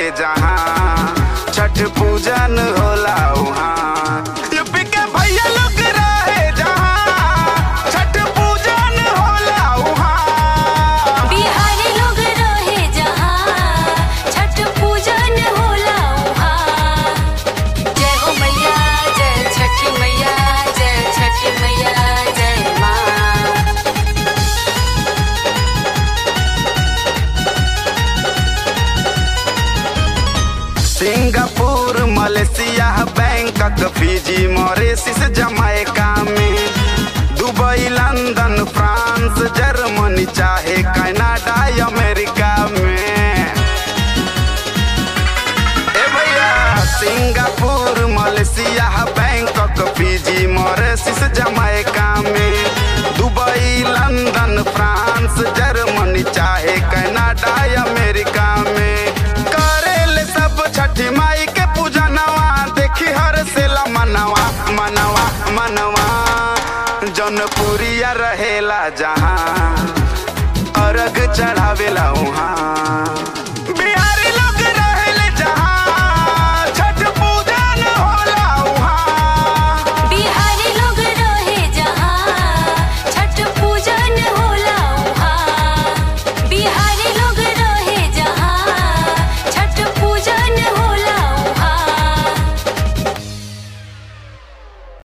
जहाँ छठ पूजन होला उहाँ यूपी के भैया लोग रहे जहाँ छठ पूजन होला उहाँ बिहारी लोग रहे जहाँ छठ पूजन होला उहाँ जय हो मैया जय छठी मैया जय छठी मैया जय माँ Singapore Malaysia Bangkok Fiji Mauritius Jamaica में दुबई लंदन फ्रांस जर्मनी चाहे कनाडा अमेरिका में ए भैया Singapore Malaysia Bangkok Fiji Mauritius Jamaica में दुबई लंदन फ्रांस जर्मनी चाहे कनाडा अमेरिका में करेले सब छठी माई के पूजनवा देखी हर से मनवा मनवा मनवा जौनपुरिया रहेला जहाँ अर्घ चढ़ावेला उहाँ